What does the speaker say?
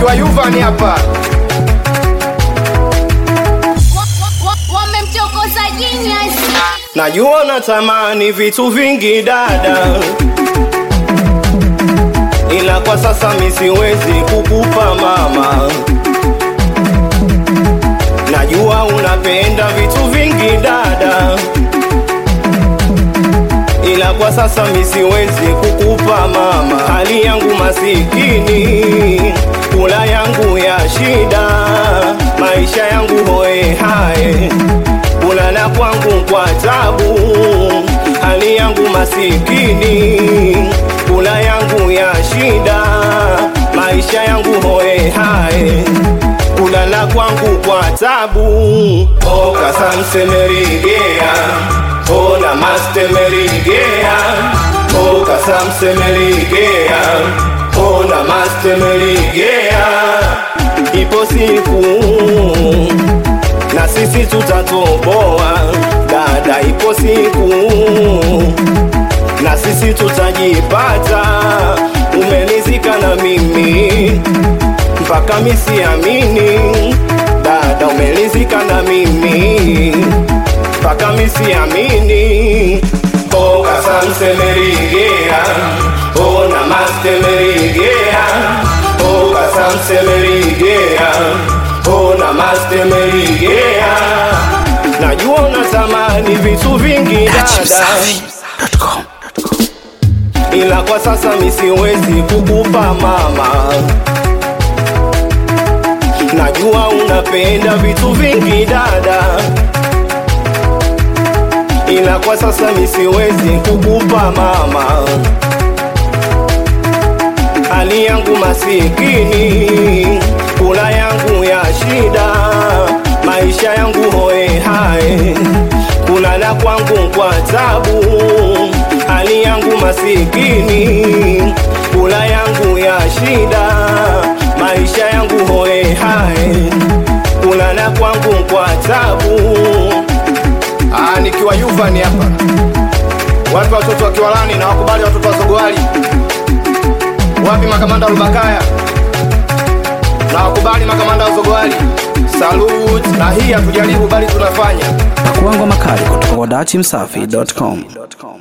nikiwa Yuvani hapa wamemchokoza genius Najua natamani vitu vingi dada, ila kwa sasa mi siwezi kukupa mama. Najua unapenda vitu vingi dada, ila kwa sasa mi siwezi kukupa mama. Hali yangu masikini, kula yangu ya shida, maisha yangu hoe hae kulala kwangu kwa tabu, hali yangu masikini, kula yangu ya shida, maisha yangu hoe hae, kulala kwangu kwa tabu. Oka samsemerigea, ona mastemerigea, oka samsemerigea, ona mastemerigea, ipo siku na sisi tutatoboa dada, ipo siku na sisi tutajipata. Umelizika na mimi mpaka misiamini, dada, umelizika na mimi mpaka misiamini. Oka samsemerigea, ona mastemerigea, oka samsemerigea ona mastemerigea najua unatamani vitu vingi dada ila kwa sasa mi siwezi kukupa mama najua unapenda vitu vingi dada ila kwa sasa mi siwezi kukupa mama hali yangu masikini kula yangu ya shida, maisha yangu hoe hae, kulala kwangu kwa tabu, hali yangu masikini, kula yangu ya shida, maisha yangu hoe hae, kulala kwangu kwa tabu. ah, nikiwa Yuvani hapa wapi watoto wa Kiwalani na wakubali watoto wa Sogowali wapi makamanda wa Rubakaya na wakubali makamanda wa Sogowali salute na hii hatujaribu bali tunafanya Pakuangwa makali kutoka kwa dachimsafi.com.